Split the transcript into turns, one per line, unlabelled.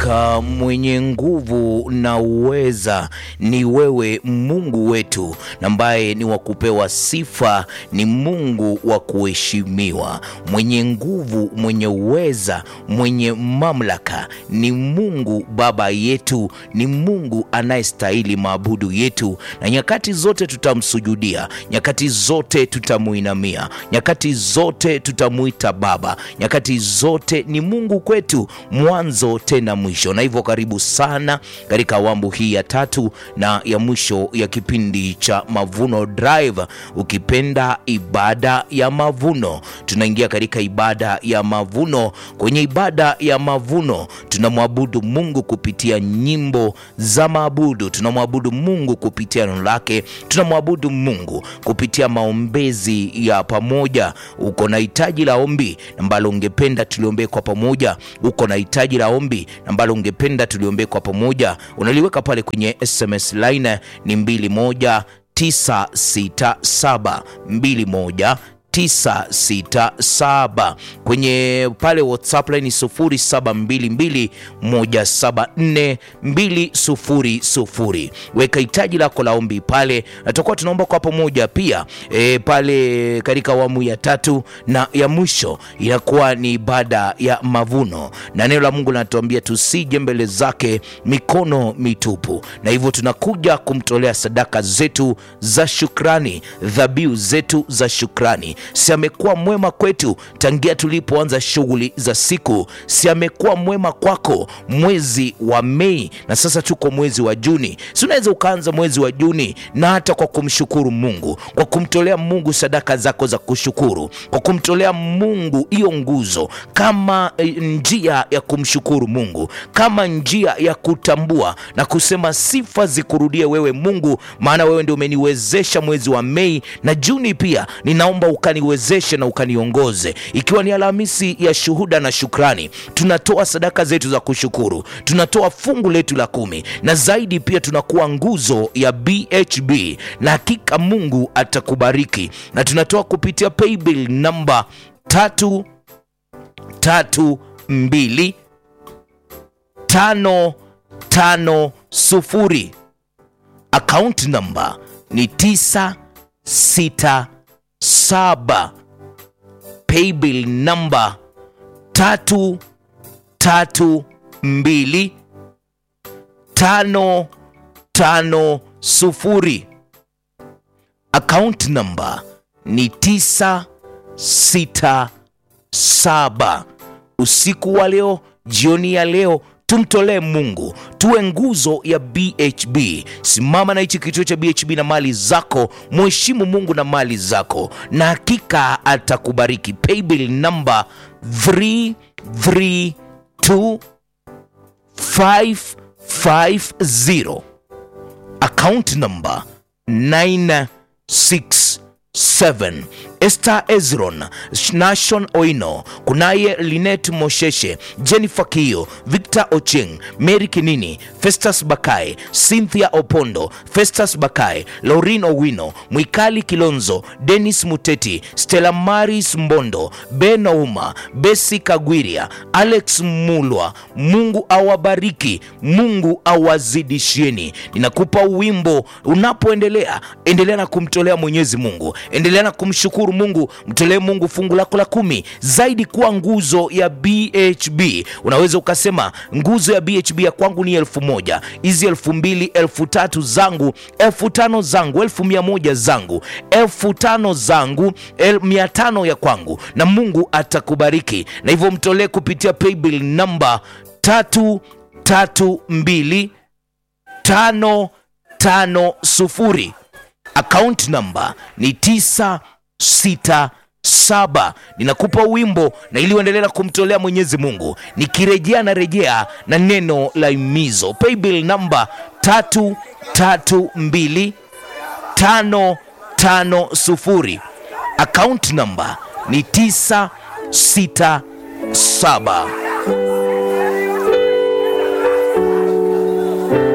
Hakika mwenye nguvu na uweza ni wewe Mungu wetu, na ambaye ni wa kupewa sifa, ni Mungu wa kuheshimiwa. Mwenye nguvu, mwenye uweza, mwenye mamlaka ni Mungu Baba yetu, ni Mungu anayestahili maabudu yetu, na nyakati zote tutamsujudia, nyakati zote tutamuinamia, nyakati zote tutamuita Baba, nyakati zote ni Mungu kwetu, mwanzo tena mwisho. Na hivyo karibu sana katika awamu hii ya tatu na ya mwisho ya kipindi cha Mavuno Drive, ukipenda ibada ya mavuno. Tunaingia katika ibada ya mavuno. Kwenye ibada ya mavuno tunamwabudu Mungu kupitia nyimbo za maabudu, tunamwabudu Mungu kupitia neno lake, tunamwabudu Mungu kupitia maombezi ya pamoja. Uko na hitaji la ombi ambalo ungependa tuliombee kwa pamoja, uko na hitaji la ombi ambalo ungependa tuliombee kwa pamoja, unaliweka pale kwenye SMS line ni 21967 21 967 kwenye pale WhatsApp line 0722174200. Weka hitaji lako la ombi pale, na tutakuwa tunaomba kwa pamoja pia. E, pale katika awamu ya tatu na ya mwisho inakuwa ni ibada ya mavuno, na neno la Mungu linatuambia tusije mbele zake mikono mitupu, na hivyo tunakuja kumtolea sadaka zetu za shukrani, dhabihu zetu za shukrani si amekuwa mwema kwetu tangia tulipoanza shughuli za siku? Si amekuwa mwema kwako mwezi wa Mei na sasa tuko mwezi wa Juni? Si unaweza ukaanza mwezi wa Juni na hata kwa kumshukuru Mungu, kwa kumtolea Mungu sadaka zako za kushukuru, kwa kumtolea Mungu hiyo nguzo kama e, njia ya kumshukuru Mungu, kama njia ya kutambua na kusema sifa zikurudie wewe Mungu, maana wewe ndio umeniwezesha mwezi wa Mei na Juni pia ninaomba ukaniwezeshe na ukaniongoze. Ikiwa ni Alhamisi ya shuhuda na shukrani, tunatoa sadaka zetu za kushukuru, tunatoa fungu letu la kumi, na zaidi pia tunakuwa nguzo ya BHB, na hakika Mungu atakubariki, na tunatoa kupitia paybill namba tatu tatu mbili tano tano sufuri. Account namba ni tisa sita saba paybill namba tatu tatu mbili tano tano sufuri. Account namba ni tisa sita saba. Usiku wa leo, jioni ya leo tumtolee Mungu, tuwe nguzo ya BHB. Simama na hichi kituo cha BHB na mali zako, mheshimu Mungu na mali zako, na hakika atakubariki. Paybill namba 332550 account namba 967 Esther Ezron, Nashon Oino, kunaye Linet Mosheshe, Jennifer Kio, Victor Ocheng, Mary Kinini, Festus Bakai, Cynthia Opondo, Festus Bakai, Laurin Owino, Mwikali Kilonzo, Dennis Muteti, Stella Maris Mbondo, Ben Ouma, Besi Kagwiria, Alex Mulwa. Mungu awabariki, Mungu awazidishieni. Ninakupa wimbo unapoendelea, endelea na kumtolea Mwenyezi Mungu, endelea na kumshukuru Mungu, mtolee Mungu fungu lako la kumi, zaidi kuwa nguzo ya BHB. Unaweza ukasema nguzo ya BHB ya kwangu ni elfu moja, hizi elfu mbili, elfu tatu zangu, elfu tano zangu, elfu mia moja zangu, elfu tano zangu, el, mia tano ya kwangu, na Mungu atakubariki. Na hivyo mtolee kupitia paybill namba tatu tatu mbili tano tano sufuri. Account namba ni tisa sita saba. Ninakupa wimbo na ili uendelee na kumtolea Mwenyezi Mungu, nikirejea na rejea na neno la imizo. Paybill namba tatu tatu mbili tano tano sufuri. Account namba ni tisa sita saba.